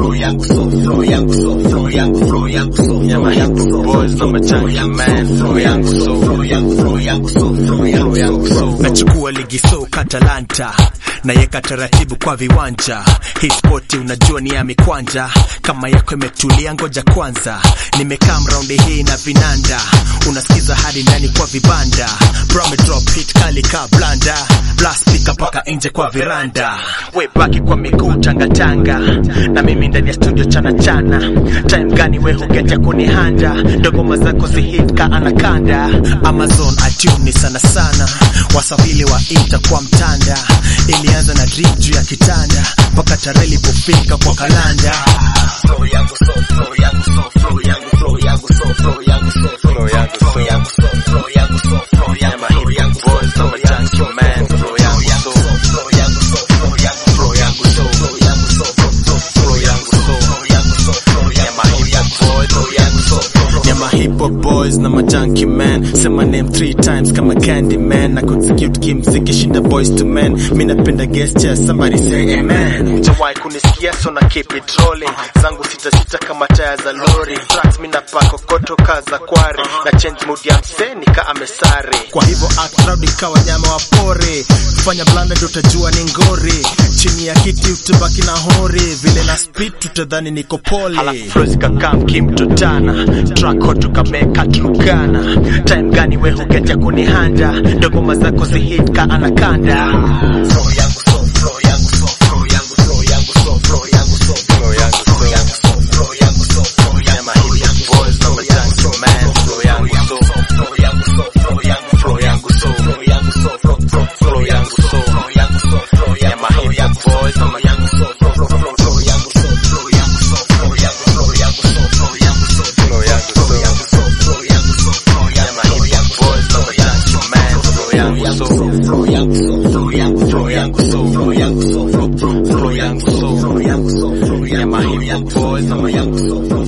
flow yangu so flow yangu so flow yangu flow yangu so Yeah, my hip hop boys, I'm a junkie man. Flow yangu so. flow yangu flow yangu so flow yangu so nachukua ligi soka Talanta nayeka taratibu kwa viwanja. Hii spoti unajua ni ya mikwanja, kama yako imetulia, ngoja kwanza. Nimekaa raundi hii na vinanda, unasikiza hadi ndani kwa vibanda. Bro me drop hit kali ka blanda, blast speaker paka nje kwa veranda. We baki kwa miguu tangatanga, na mimi ndani ya studio chana chana. Time gani we hugeta kunihanda, dogoma zako zihit ka anakanda. Amazon iTunes sana sana, wasafili wa ita kwa mtanda. Ilianza na drip juu ya kitanda, mpaka tarehe ilipofika kwa kalanda. flow yangu so flow yangu so flow yangu flow yangu so flow yangu so flow yangu flow yangu so flow yangu so flow yangu Yeah, my hip hop boys, I'm a junkie man. Flow yangu so. flow yangu so flow yangu flow yangu so flow yangu so flow yangu so flow yangu so flow Yeah, my hip hop boys, flow yangu so Yeah, my hip hop boys na my junkie man. Say my name three times kama candy man. Na consecute kimziki shinda boys to men. Mi napenda gesture, somebody say amen. Jawai kunisikia so na keep it rolling. Zangu sita sita kama taya za lori. Tracks mi napako koto kaza kware. Na change mood ya msee nika amesare. Kwa hivyo act proud ikawa nyama wa pori. Fanya blanda ndio utajua ni ngori. Chini ya kiti utabaki na hori. Vile na speed tutadhani niko pole. Halafu flow zikakam kimtotana. Track hot tukameka tukana. Time gani we huketa kunihanda. Dogoma zako zihit ka anakanda. flow yangu so flow yangu so flow yangu flow yangu so flow yangu so flow yangu so. flow yangu so flow yangu so flow Yeah, my hip hop boys, I'm a junkie man. Flow yangu so. flow yangu so flow yangu flow yangu so flow yangu so flow flow Flow yangu so. flow yangu so flow Yeah, my hip hop boys, I'm a yangu so flow flow flow flow yangu so flow yangu so flow yangu flow yangu so flow yangu so Flow yangu so. yangu so flow yangu so flow Yeah, my hip hop boys, I'm a junkie man. Flow yangu so. flow yangu so flow yangu flow yangu so flow yangu so flow flow Flow yangu so. flow yangu so flow Yeah, my hip hop boys, I'm a yangu so flow